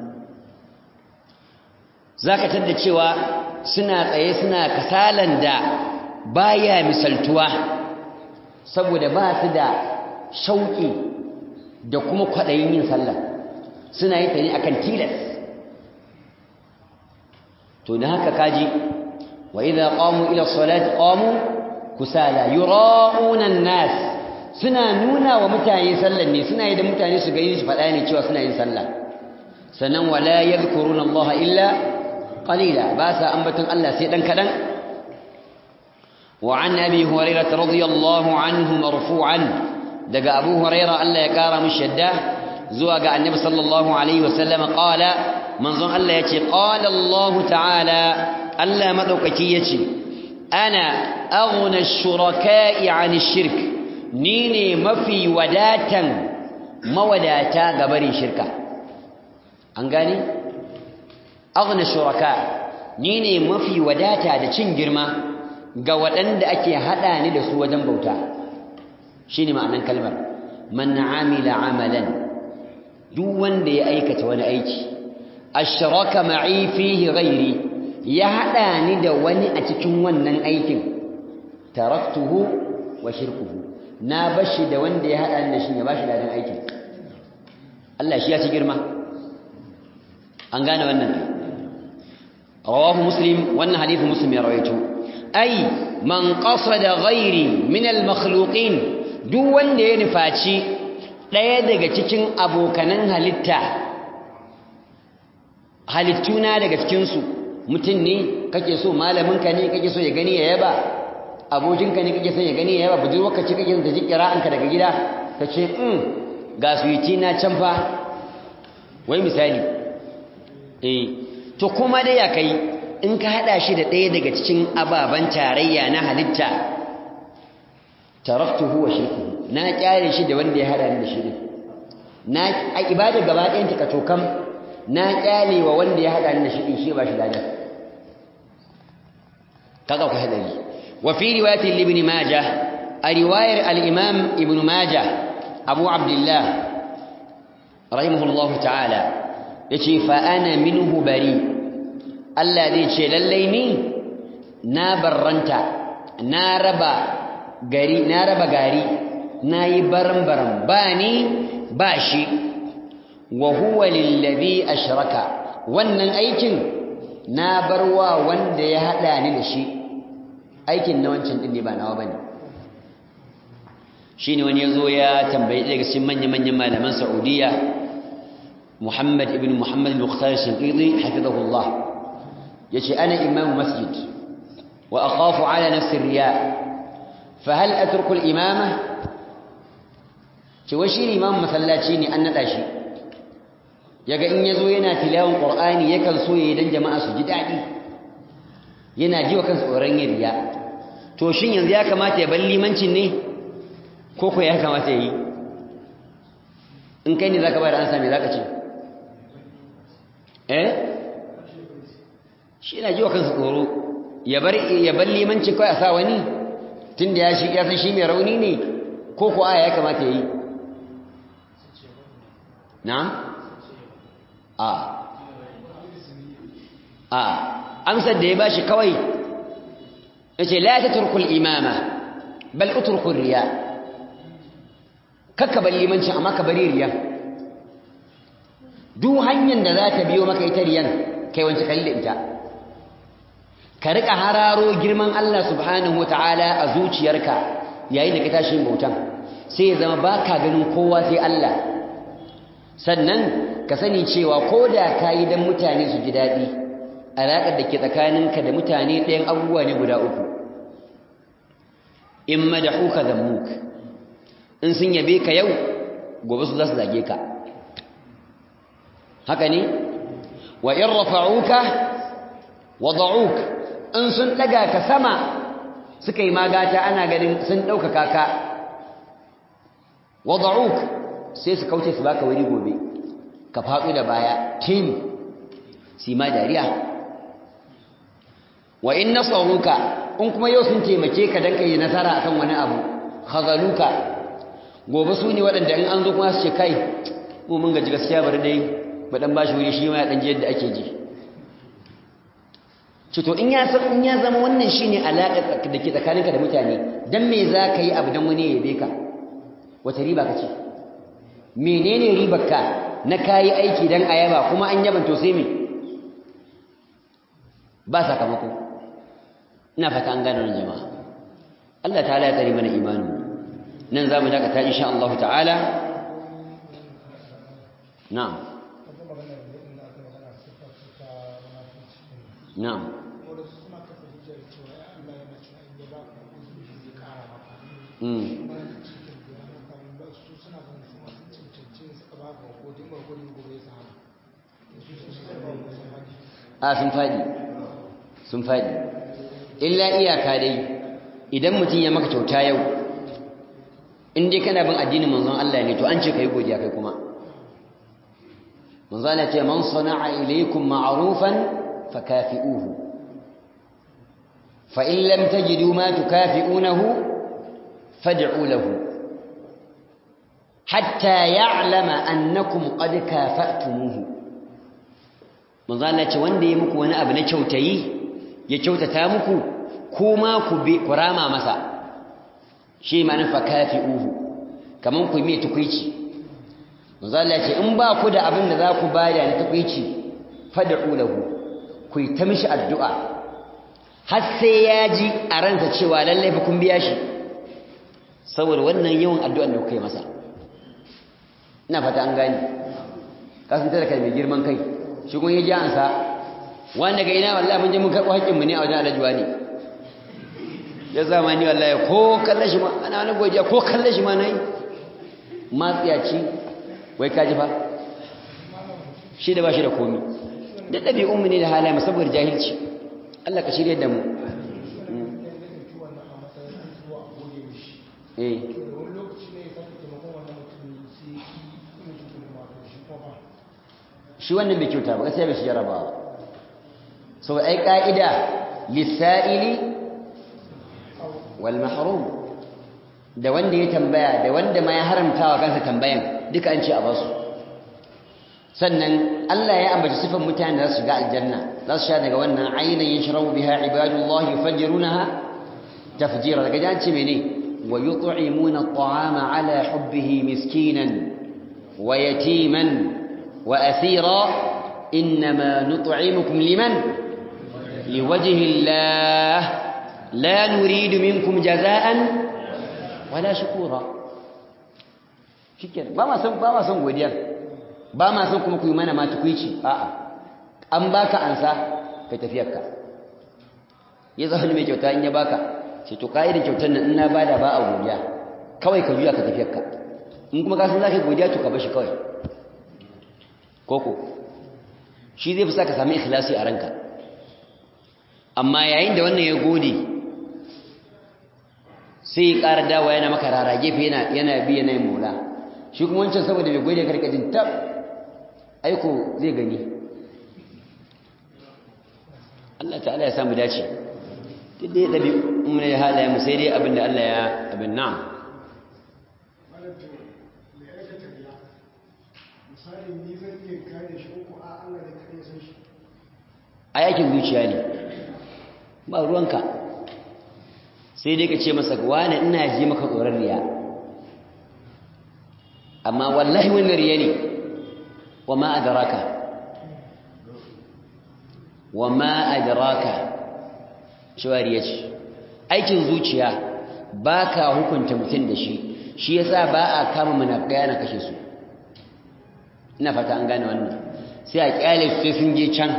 za ka tadda cewa suna tsaye suna kasalan da baya misaltuwa saboda ba su da shauƙi da kuma kwaɗayin yin sallah suna yi ta ne akan tilas to da haka kaji wa idza qamu ila salati qamu kusala yura'una an-nas suna nuna wa mutane sallan ne suna yi da mutane su gani su faɗa ne cewa suna yin sallah sannan wala yadhkuruna Allah illa qalila ba sa ambaton Allah sai dan kadan wa an abi hurairah radiyallahu anhu marfu'an daga abu hurairah Allah ya kara mishi yadda zuwa ga annabi sallallahu alaihi wasallam qala manzon Allah yace qala Allah ta'ala Allah madaukaki yace ana aghna ash-shuraka'i 'an ash-shirk ni ne mafi wadatan mawadata ga barin shirka an gane aghna shuraka ni ne mafi wadata da cin girma ga waɗanda ake hada ni da su wajen bauta shine ma'anar kalmar man amila amalan duk wanda ya aikata wani aiki ashraka ma'i fihi ghairi ya hada ni da wani a cikin wannan aikin taraktuhu wa shirkuhu na bashi da wanda ya hada ni da shi ya bashi ladan aikin Allah shi ya ci girma an gane wannan rawahu muslim wannan hadisi muslim ya rawaito ai man qasada ghairi min al makhluqin duk wanda ya nufaci ɗaya daga cikin abokanan halitta halittuna daga cikinsu mutum ne kake so malaminka ne kake so ya gani ya yaba abokinka ne kake son ya gani ya yaba budurwarka ce kake son ta ji kira'anka daga gida ka ce in ga suwiti na can fa wai misali eh to kuma dai ya kai in ka hada shi da ɗaya daga cikin ababen tarayya na halitta taraktuhu wa shirkuhu na kyale shi da wanda ya hada ni da shi ne na a ibada gaba ɗayan ta kacokam na kyale wa wanda ya hada ni da shi din shi ba shi ladan kaga ku hadari wa fi riwayati ibn majah a riwayar al-imam ibn majah abu abdullah rahimahullahu ta'ala yace fa ana minhu bari Allah zai ce lallai ni na barranta na raba gari na raba gari nayi baran-baran ba ni ba shi wa huwa lillazi ashraka wannan aikin na barwa wanda ya hada ni da shi aikin na wancan din ne ba nawa bane shine wani yazo ya tambayi daga cikin manyan-manyan malaman Saudiya Muhammad ibn Muhammad al-Mukhtar Shinqiti hafizahullah yace ana imam masjid wa akhafu ala nafsi riya fa hal atruku al-imama ce wai shi imam masallaci ne an nada shi yaga in yazo yana tilawan qur'ani yakan so yayi dan jama'a su ji dadi yana ji wa kansa tsoron yin riya to shin yanzu ya kamata ya bar limancin ne ko ko ya kamata yi in kai ne zaka bayar ansa me zaka ce eh shi yana ji wa kansa tsoro ya bar ya bar limanci kai a sa wani tunda ya shi ya san shi mai rauni ne ko ko aya ya kamata yi na'am a a amsar da ya bashi kawai yace la tatruku al-imama bal utruku ar-riya kakka bar limanci amma ka bari riya duk hanyar da za ta biyo maka ita riyan kai wance kalli da ita ka rika hararo girman Allah subhanahu wataala a zuciyarka yayin da ka tashi bautan sai ya zama baka ganin kowa sai Allah sannan ka sani cewa ko da ka yi don mutane su ji daɗi alaƙar da ke tsakaninka da mutane ɗayan abubuwa ne guda uku in madahuka zammuk in sun yabe ka yau gobe su za su zage ka haka ne wa in rafa'uka wada'uk in sun ɗaga ka sama suka yi magata ana ganin sun ɗaukaka ka wada'uk sai su kauce su baka wuri gobe ka faɗo da baya tim si ma dariya wa in nasaruka in kuma yau sun taimake ka dan kai nasara akan wani abu khazaluka gobe su ne waɗanda in an zo kuma su ce kai mu mun gaji gaskiya bari dai mu dan bashi wuri shi ma ya dan ji yadda ake ji ce to in ya san in ya zama wannan shine alaƙa da ke tsakaninka da mutane dan me za ka yi abu dan wani ya yabe ka wata riba ka ce menene ribarka na kayi aiki dan ayaba kuma an yaban to sai me ba sakamako ina fata an gane wannan jama'a Allah ta'ala ya tsare mana imani nan zamu dakata insha Allah ta'ala na'am na'am Mm. a sun faɗi sun faɗi illa iyaka dai idan mutum ya maka kyauta yau in dai kana bin addinin manzon Allah ne to an ce kai godiya kai kuma manzon Allah ce man sana'a ilaykum ma'rufan fakafi'uhu fa in lam tajidu ma tukafi'unahu fad'u lahu hatta ya'lama annakum qad kafa'tumuhu manzo Allah ce wanda ya muku wani abu na kyautayi ya kyautata muku kuma ku bi kurama masa shi ma'anar fakafi'uhu kaman ku mai tukuici manzo Allah ce in ba ku da abin da za ku bada na tukuici fad'u lahu ku yi ta mishi addu'a har sai ya ji a ransa cewa lallai fa kun biya shi saboda wannan yawan addu'an da kuka yi masa ina fata an gani kasan talaka mai girman kai shi kun yi ji ansa wanda ga ina wallahi mun je mun karɓo haƙƙinmu ne a wajen alajuwa ne ya zama ni wallahi ko kalle shi ma ana wani godiya ko kalle shi ma nayi matsiyaci wai ka ji fa shi da ba shi da komi da ɗabi'un mu ne da halaye saboda jahilci Allah ka shirye da mu eh shi wannan bai kyauta ba gaskiya bai shi jarabawa sau ai ka'ida lissa'ili wal mahrum da wanda ya tambaya da wanda ma ya haramta wa kansa tambayan duka an ce a basu sannan Allah ya ambaci sifan mutanen da za su shiga aljanna za su sha daga wannan ainihin yashrabu biha ibadullah yufajjirunaha tafjira daga jan ce mene wa yut'imuna at'ama ala hubbihi miskinan wa yatiman wa asira inma nut'imukum liman liwajhi Allah la nuridu minkum jaza'an wala shukura shikenan ba ma san ba ma san godiya ba ma san kuma ku yi mana ma tukuici a'a an baka ansa kai tafiyarka ya zama mai kyauta in ya baka sai to kai da kyautar nan in na bada ba a godiya kawai ka juya ka tafiyarka in kuma ka san zaka godiya to ka bashi kawai koko shi zai fi sa ka sami ikhlasi a ranka amma yayin da wannan ya gode sai ya ƙara dawa yana maka rara gefe yana bi yana yin mola shi kuma wancan saboda bai gode karkajin tab aiko zai gani Allah ta'ala ya samu dace duk dai ɗabi mun ya halaye mu sai dai abin da Allah ya abin na'am a yakin zuciya ne ba ruwanka sai dai ka ce masa wani ina ji maka tsoron riya amma wallahi wannan riya ne wa ma adraka wa ma adraka cewa riya ce aikin zuciya ba ka hukunta mutum da shi shi yasa ba a kama munafikai na kashe su ina fata an gane wannan sai a kyale su sai sun je can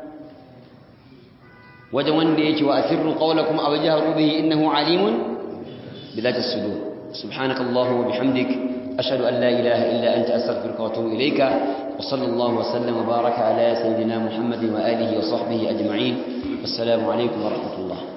wajen wanda yake wa asirru qawlakum aw jahru bihi innahu alimun bidhati as-sudur subhanakallahumma wa bihamdik ashhadu an la ilaha illa anta astaghfiruka wa atubu ilayka wa sallallahu wa sallama wa baraka ala sayidina muhammadin wa alihi wa sahbihi ajma'in assalamu alaykum wa rahmatullah